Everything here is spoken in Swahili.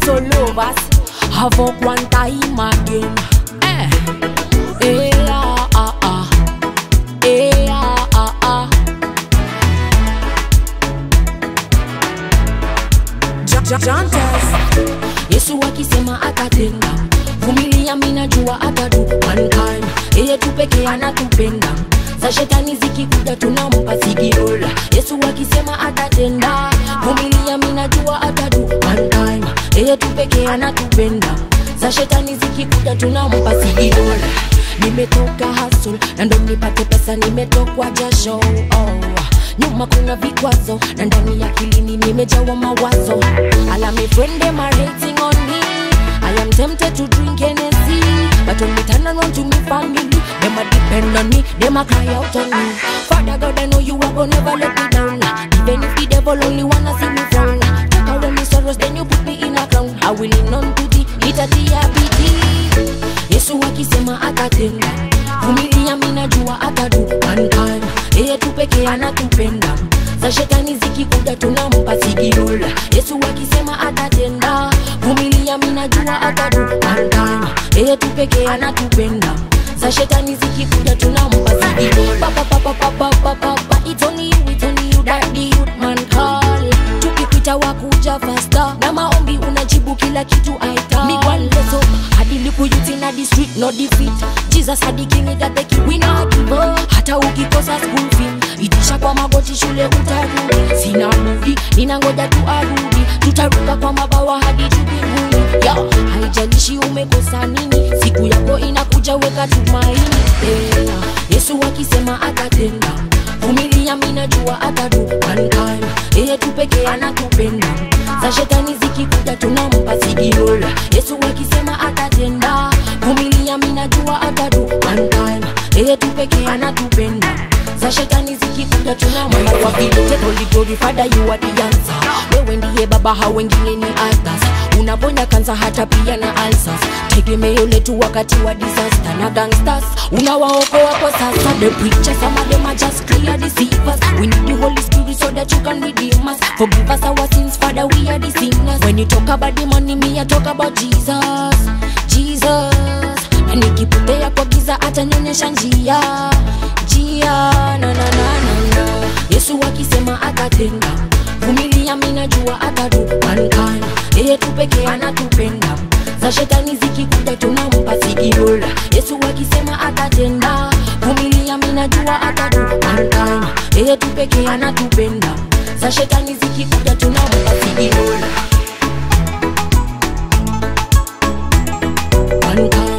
little lovers have up one time again. Eh, eh, ah, ah, ah. Eh, ah, ah, ah. Ja- ja- Jantas. Yesu akisema atatenda, vumilia, mimi najua atadu one time. Yeye tu pekee anatupenda, za shetani zikikuja tunampa sigirola. Yesu akisema atatenda, vumilia, mimi najua atadu one time. Yeye tu pekee anatupenda, za shetani zikikuja tunampa sigirola. Nimetoka hustle na ndo nipate pesa, nimetokwa jasho oh nyuma kuna vikwazo na ndani ya kilini nimejawa mawazo ala me friend them are hating on me I am tempted to drink Hennessy But when me turn around to me family Them a depend on me, them a cry out on me Father God I know you are gonna never let me down Even if the devil only wanna see me frown Take away me sorrows then you put me in a crown I will lean on to thee, itatia bidii Yesu akisema atatenda vumilia minajua atadu one time yeye tu pekee anatupenda za shetani zikikuja tunampa sigirola yesu akisema atatenda vumilia minajua atadu one time yeye tu pekee anatupenda za shetani zikikuja tunampa sigirola Papa, papa, papa, papa, papa, it's only you, it's only you that the youth man call tukipita wakuja fasta na maombi unajibu kila kitu aita migwanleso hadi likuyuti na the street no defeat jesus hadi king itateki wina kivo hata ukikosa school fee itisha kwa magoti shule utarudi sina budi ninangoja tu arudi tutaruka kwa mabawa hadi jubinguni ya haijalishi umekosa nini siku yako inakuja weka tumaini yeah. yesu akisema atatenda vumilia minajua atadu one time yeye tu pekee anatupenda za shetani zikikuja tunampa sigirola yesu akisema atatenda vumilia minajua atadu one time yeye tu pekee anatupenda za shetani zikikuja tunampa kwa vile holy glory father you are the answer wewe ndiye baba hao wengine ni others unaponya kansa hata pia na alsas tegemeo letu wakati wa disaster na gangsters unawaokoa kwa sasa the preachers some of them are just clear deceivers we need the holy spirit so that you can redeem us forgive us our sins father we are the sinners when you talk about the money me I talk about Jesus Jesus na nikipotea kwa giza atanionyesha njia njia na na na na na Yesu akisema atatenda vumilia minajua atadu one time yeye tu pekee anatupenda za shetani zikikuja tunampa sigirola yesu akisema atatenda vumilia minajua atadu one time yeye tu pekee anatupenda za shetani zikikuja tunampa sigirola one time